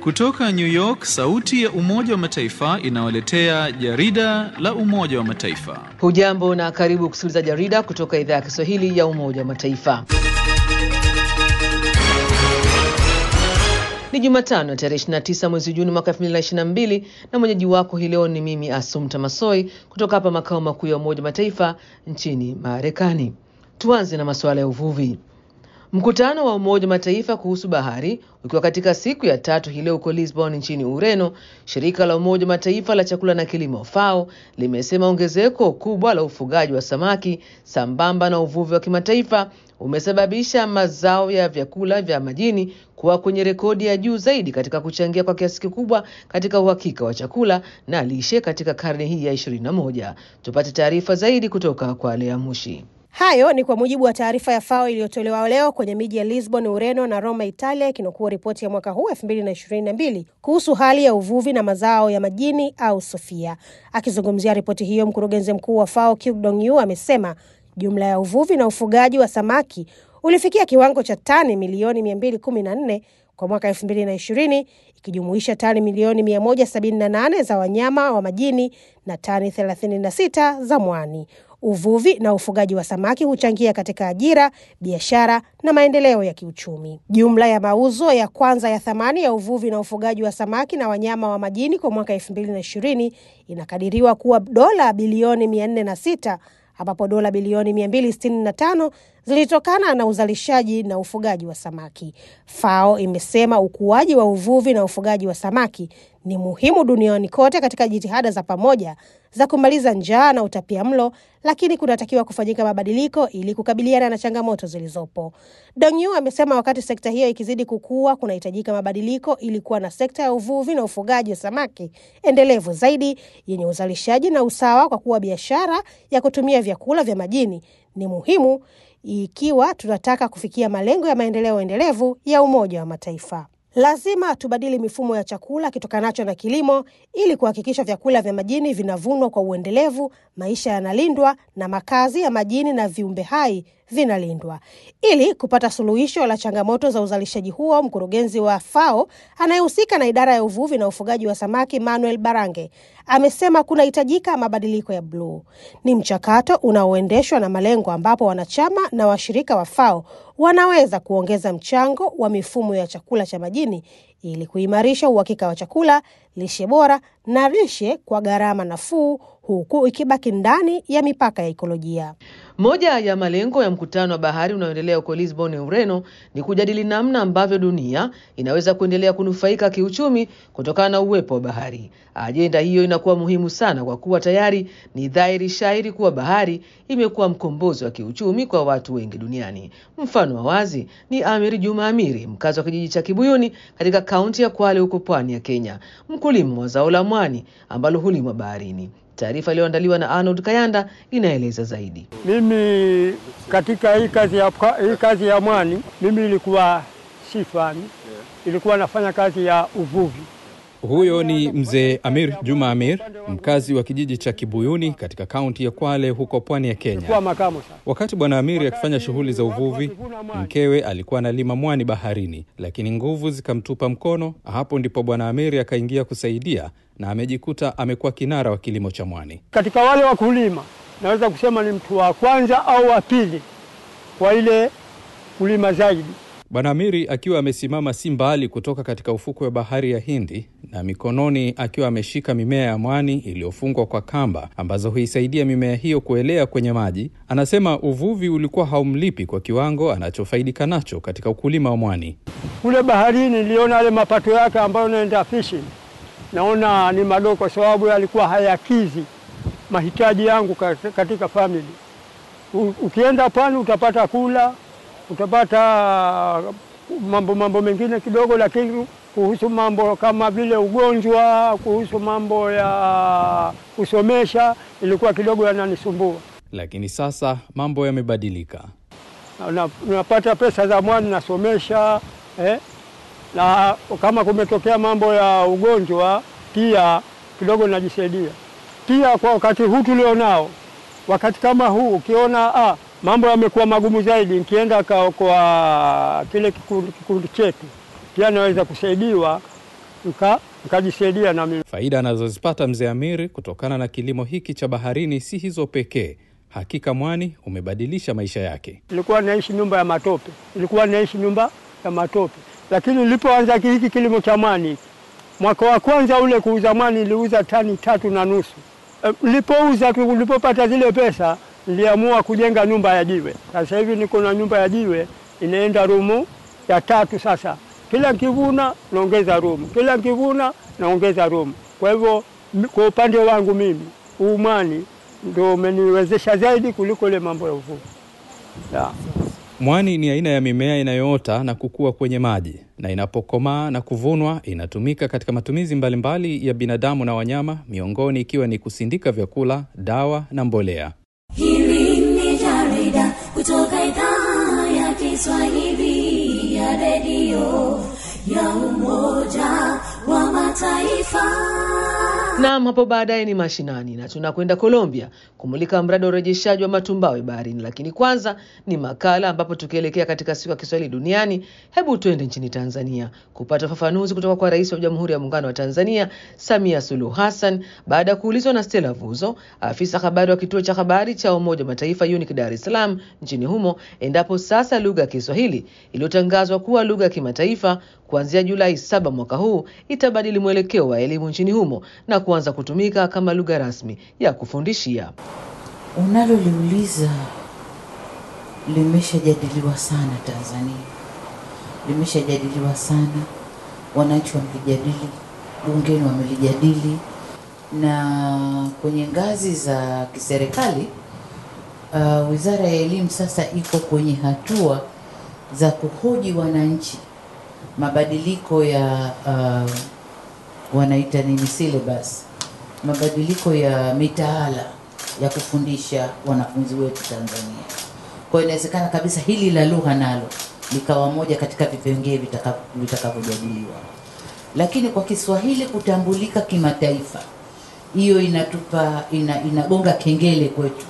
Kutoka New York, sauti ya Umoja wa Mataifa inawaletea jarida la Umoja wa Mataifa. Hujambo na karibu kusikiliza jarida kutoka idhaa ya Kiswahili ya Umoja wa Mataifa. Ni Jumatano tarehe 29 mwezi Juni mwaka 2022 na mwenyeji wako hii leo ni mimi Asumta Masoi kutoka hapa makao makuu ya Umoja wa Mataifa nchini Marekani. Tuanze na masuala ya uvuvi. Mkutano wa Umoja wa Mataifa kuhusu bahari ukiwa katika siku ya tatu hii leo huko Lisbon nchini Ureno, shirika la Umoja wa Mataifa la chakula na kilimo FAO limesema ongezeko kubwa la ufugaji wa samaki sambamba na uvuvi wa kimataifa umesababisha mazao ya vyakula vya majini kuwa kwenye rekodi ya juu zaidi katika kuchangia kwa kiasi kikubwa katika uhakika wa chakula na lishe katika karne hii ya 21. Tupate taarifa zaidi kutoka kwa Lea Mushi. Hayo ni kwa mujibu wa taarifa ya FAO iliyotolewa leo kwenye miji ya Lisbon, Ureno na Roma, Italia, ikinukuu ripoti ya mwaka huu 2022 kuhusu hali ya uvuvi na mazao ya majini au SOFIA. Akizungumzia ripoti hiyo, mkurugenzi mkuu wa FAO Kyu Dongyu amesema jumla ya uvuvi na ufugaji wa samaki ulifikia kiwango cha tani milioni 214 kwa mwaka 2020 ikijumuisha tani milioni 178 za wanyama wa majini na tani 36 za mwani. Uvuvi na ufugaji wa samaki huchangia katika ajira, biashara na maendeleo ya kiuchumi. Jumla ya mauzo ya kwanza ya thamani ya uvuvi na ufugaji wa samaki na wanyama wa majini kwa mwaka elfu mbili na ishirini inakadiriwa kuwa dola bilioni mia nne na sita ambapo dola bilioni 265 zilitokana na uzalishaji na ufugaji wa samaki. FAO imesema ukuaji wa uvuvi na ufugaji wa samaki ni muhimu duniani kote katika jitihada za pamoja za kumaliza njaa na utapia mlo, lakini kunatakiwa kufanyika mabadiliko ili kukabiliana na changamoto zilizopo. Dongyu amesema wakati sekta hiyo ikizidi kukua, kunahitajika mabadiliko ili kuwa na sekta ya uvuvi na ufugaji wa samaki endelevu zaidi yenye uzalishaji na usawa, kwa kuwa biashara ya kutumia vyakula vya majini ni muhimu ikiwa tunataka kufikia malengo ya maendeleo endelevu ya Umoja wa Mataifa. Lazima tubadili mifumo ya chakula kitokanacho na kilimo ili kuhakikisha vyakula vya majini vinavunwa kwa uendelevu, maisha yanalindwa na makazi ya majini na viumbe hai vinalindwa. Ili kupata suluhisho la changamoto za uzalishaji huo, mkurugenzi wa FAO anayehusika na idara ya uvuvi na ufugaji wa samaki Manuel Barange amesema kunahitajika mabadiliko ya bluu. Ni mchakato unaoendeshwa na malengo, ambapo wanachama na washirika wa FAO wanaweza kuongeza mchango wa mifumo ya chakula cha majini ili kuimarisha uhakika wa chakula, lishe bora na lishe kwa gharama nafuu, huku ikibaki ndani ya mipaka ya ikolojia. Moja ya malengo ya mkutano wa bahari unaoendelea huko Lisbon, Ureno, ni kujadili namna ambavyo dunia inaweza kuendelea kunufaika kiuchumi kutokana na uwepo wa bahari. Ajenda hiyo inakuwa muhimu sana kwa kuwa tayari ni dhahiri shairi kuwa bahari imekuwa mkombozi wa kiuchumi kwa watu wengi duniani. Mfano wa wazi ni Amiri Juma Amiri, mkazi wa kijiji cha Kibuyuni katika kaunti ya Kwale huko pwani ya Kenya, mkulima wa zao la mwani ambalo hulimwa baharini. Taarifa iliyoandaliwa na Arnold Kayanda inaeleza zaidi. Mimi katika hii kazi ya, hii kazi ya mwani mimi ilikuwa sifani, ilikuwa nafanya kazi ya uvuvi. Huyo ni mzee Amir Juma Amir, mkazi wa kijiji cha Kibuyuni katika kaunti ya Kwale huko pwani ya Kenya. Ilikuwa makamo sana. Wakati bwana Amiri akifanya shughuli za uvuvi, mkewe alikuwa analima mwani baharini, lakini nguvu zikamtupa mkono. Hapo ndipo bwana Amiri akaingia kusaidia na amejikuta amekuwa kinara wa kilimo cha mwani. Katika wale wakulima naweza kusema ni mtu wa kwanza au wa pili kwa ile kulima zaidi. Bwana Amiri akiwa amesimama si mbali kutoka katika ufukwe wa bahari ya Hindi na mikononi akiwa ameshika mimea ya mwani iliyofungwa kwa kamba ambazo huisaidia mimea hiyo kuelea kwenye maji, anasema uvuvi ulikuwa haumlipi kwa kiwango anachofaidika nacho katika ukulima wa mwani. Kule baharini niliona yale mapato yake ambayo naenda fishing, naona ni madogo, kwa sababu yalikuwa hayakizi mahitaji yangu katika family. Ukienda pwani utapata kula utapata mambo mambo mengine kidogo, lakini kuhusu mambo kama vile ugonjwa, kuhusu mambo ya kusomesha ilikuwa kidogo yananisumbua. Lakini sasa mambo yamebadilika. Unapata pesa za mwani nasomesha eh, na kama kumetokea mambo ya ugonjwa pia kidogo najisaidia. Pia kwa wakati huu tulionao, wakati kama huu ukiona ah, mambo yamekuwa magumu zaidi, nikienda kwa kile kikundi, kikundi chetu pia naweza kusaidiwa nika nikajisaidia na mimi. Faida anazozipata mzee Amiri kutokana na kilimo hiki cha baharini si hizo pekee. Hakika mwani umebadilisha maisha yake. Nilikuwa naishi nyumba ya matope, nilikuwa naishi nyumba ya matope, lakini nilipoanza hiki kilimo cha mwani, mwaka wa kwanza ule kuuza mwani niliuza tani tatu na nusu. E, Nilipouza tu, nilipopata zile pesa, niliamua kujenga nyumba ya jiwe. Sasa hivi niko na nyumba ya jiwe inaenda rumu ya tatu. Sasa kila nkivuna naongeza rumu, kila nkivuna naongeza rumu. Kwa hivyo m- kwa upande wangu mimi huu mwani ndio umeniwezesha zaidi kuliko ile mambo ya uvuvi yeah. Mwani ni aina ya mimea inayoota na kukua kwenye maji na inapokomaa na kuvunwa inatumika katika matumizi mbalimbali ya binadamu na wanyama, miongoni ikiwa ni kusindika vyakula, dawa na mbolea. Hili ni jarida kutoka idhaa ya Kiswahili ya redio ya Umoja wa Mataifa. Naam, hapo baadaye ni mashinani na tunakwenda Colombia kumulika mradi wa urejeshaji wa matumbawe baharini, lakini kwanza ni makala ambapo tukielekea katika siku ya Kiswahili duniani, hebu twende nchini Tanzania kupata ufafanuzi kutoka kwa Rais wa Jamhuri ya Muungano wa Tanzania Samia Suluhu Hassan baada ya kuulizwa na Stella Vuzo, afisa habari wa kituo cha habari cha Umoja wa Mataifa UNIC Dar es Salaam nchini humo, endapo sasa lugha ya Kiswahili iliyotangazwa kuwa lugha ya kimataifa kuanzia Julai saba mwaka huu itabadili mwelekeo wa elimu nchini humo na kuanza kutumika kama lugha rasmi ya kufundishia. Unaloliuliza limeshajadiliwa sana Tanzania, limeshajadiliwa sana, wananchi wamelijadili, bungeni wamelijadili, na kwenye ngazi za kiserikali uh, Wizara ya Elimu sasa iko kwenye hatua za kuhoji wananchi mabadiliko ya uh, wanaita nini syllabus, mabadiliko ya mitaala ya kufundisha wanafunzi wetu Tanzania. Kwa hiyo inawezekana kabisa hili la lugha nalo likawa moja katika vipengee vitaka- vitakavyojadiliwa, lakini kwa Kiswahili kutambulika kimataifa, hiyo inatupa ina, inagonga kengele kwetu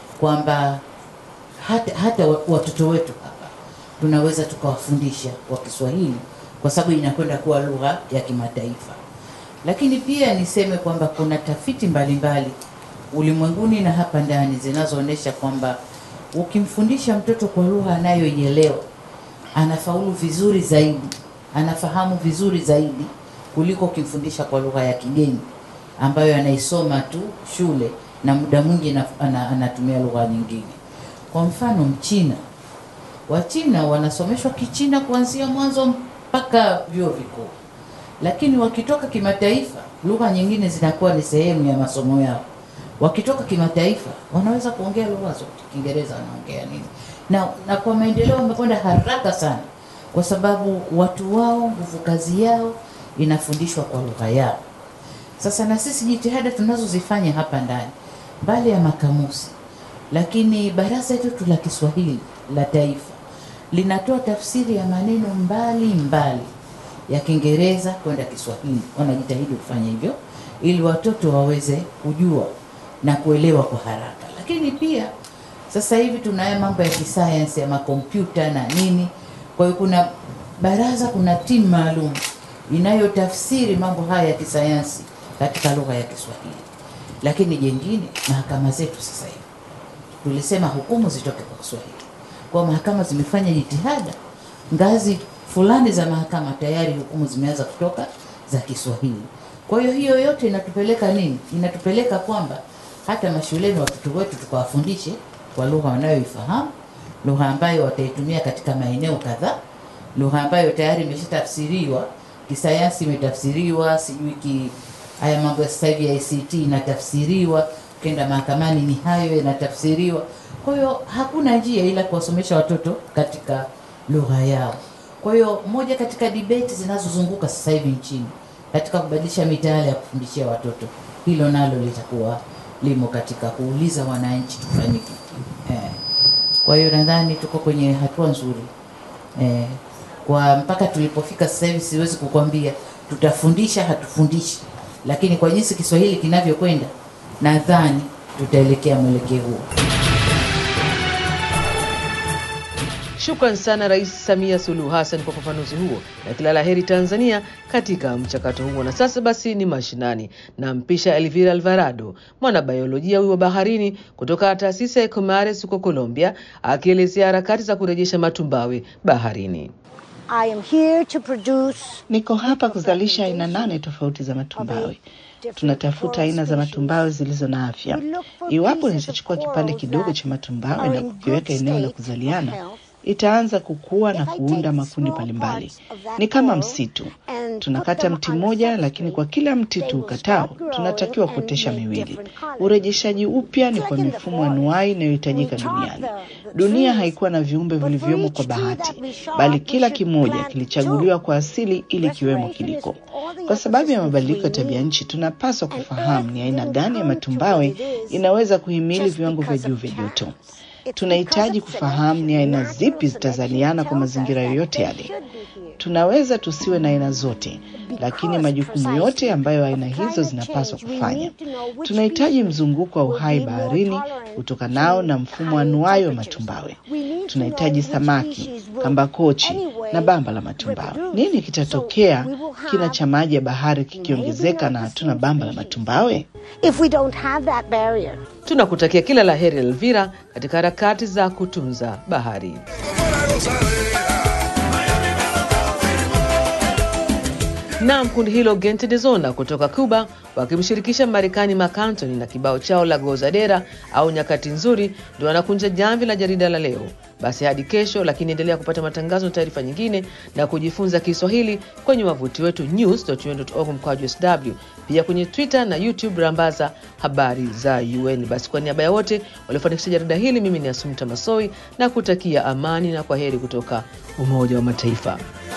kwamba hata, hata wa- watoto wetu hapa tunaweza tukawafundisha kwa Kiswahili kwa sababu inakwenda kuwa lugha ya kimataifa. Lakini pia niseme kwamba kuna tafiti mbalimbali ulimwenguni na hapa ndani zinazoonyesha kwamba ukimfundisha mtoto kwa lugha anayoielewa anafaulu vizuri zaidi, anafahamu vizuri zaidi kuliko ukimfundisha kwa lugha ya kigeni ambayo anaisoma tu shule na muda mwingi ana- ana- anatumia lugha nyingine. Kwa mfano Mchina, Wachina wanasomeshwa Kichina kuanzia mwanzo mpaka vyuo vikuu, lakini wakitoka kimataifa, lugha nyingine zinakuwa ni sehemu ya masomo yao. Wakitoka kimataifa, wanaweza kuongea lugha zote, Kiingereza wanaongea nini, na, na kwa maendeleo wamekwenda haraka sana, kwa sababu watu wao, nguvu kazi yao inafundishwa kwa lugha yao. Sasa na sisi jitihada tunazozifanya hapa ndani, mbali ya makamusi, lakini baraza letu la Kiswahili la Taifa linatoa tafsiri ya maneno mbali mbali ya Kiingereza kwenda Kiswahili. Wanajitahidi kufanya hivyo ili watoto waweze kujua na kuelewa kwa haraka. Lakini pia sasa hivi tunayo mambo ya kisayansi ya makompyuta na nini, kwa hiyo kuna baraza, kuna timu maalum inayotafsiri mambo haya ya kisayansi katika lugha ya Kiswahili. Lakini jengine, mahakama zetu sasa hivi tulisema hukumu zitoke kwa Kiswahili. Kwa mahakama zimefanya jitihada, ngazi fulani za mahakama tayari hukumu zimeanza kutoka za Kiswahili. Kwa hiyo hiyo yote inatupeleka nini? Inatupeleka kwamba hata mashuleni watoto wetu tukawafundishe kwa lugha wanayoifahamu, lugha ambayo wataitumia katika maeneo kadhaa, lugha ambayo tayari imeshatafsiriwa kisayansi, imetafsiriwa sijui ki haya mambo ya sasa hivi ya ICT inatafsiriwa, ukienda mahakamani ni hayo yanatafsiriwa. Kwa hiyo hakuna njia ila kuwasomesha watoto katika lugha yao. Kwa hiyo moja katika debate zinazozunguka sasa hivi nchini katika kubadilisha mitaala ya kufundishia watoto, hilo nalo litakuwa limo katika kuuliza wananchi tufanye kipi. Eh. Kwa hiyo nadhani tuko kwenye hatua nzuri eh, kwa mpaka tulipofika sasa hivi siwezi kukwambia tutafundisha hatufundishi, lakini kwa jinsi Kiswahili kinavyokwenda nadhani tutaelekea mwelekeo huo. Shukran sana Rais Samia Suluhu Hassan kwa ufafanuzi huo na kila la heri Tanzania katika mchakato huo. Na sasa basi ni mashinani, nampisha Elvira Alvarado, mwanabiolojia huyu wa baharini kutoka taasisi ya Ecomares huko Colombia, akielezea harakati za kurejesha matumbawe baharini. I am here to produce Niko hapa kuzalisha aina nane tofauti za matumbawe. Tunatafuta aina za matumbawe zilizo na afya. Iwapo nitachukua kipande kidogo cha matumbawe na kukiweka eneo la kuzaliana, itaanza kukua na kuunda makundi mbalimbali. Ni kama msitu. Tunakata mti mmoja, lakini kwa kila mti tuukatao tunatakiwa kuotesha miwili. Urejeshaji upya ni kwa mifumo anuai inayohitajika duniani. Dunia haikuwa na viumbe vilivyomo kwa bahati, bali kila kimoja kilichaguliwa kwa asili ili kiwemo kiliko. Kwa sababu ya mabadiliko ya tabia nchi, tunapaswa kufahamu ni aina gani ya matumbawe inaweza kuhimili viwango vya juu vya joto. Tunahitaji kufahamu ni aina zipi zitazaliana kwa mazingira yoyote yale. Tunaweza tusiwe na aina zote, lakini majukumu yote ambayo aina hizo zinapaswa kufanya. Tunahitaji mzunguko wa uhai baharini utokanao na mfumo anuai wa matumbawe. Tunahitaji samaki, kambakochi na bamba la matumbawe. Nini kitatokea kina cha maji ya bahari kikiongezeka na hatuna bamba la matumbawe? if we don't have that barrier. Tunakutakia kila la heri Elvira katika harakati za kutunza bahari. Naam, kundi hilo Gente de Zona kutoka Cuba wakimshirikisha Marekani Marc Anthony na kibao chao la Gozadera au nyakati nzuri, ndio wanakunja jamvi la jarida la leo. Basi hadi kesho, lakini endelea kupata matangazo na taarifa nyingine na kujifunza Kiswahili kwenye wavuti wetu news.un.org mkwaju sw, pia kwenye Twitter na YouTube rambaza habari za UN. Basi kwa niaba ya wote waliofanikisha jarida hili, mimi ni Asumta Masoi na kutakia amani na kwa heri kutoka Umoja wa Mataifa.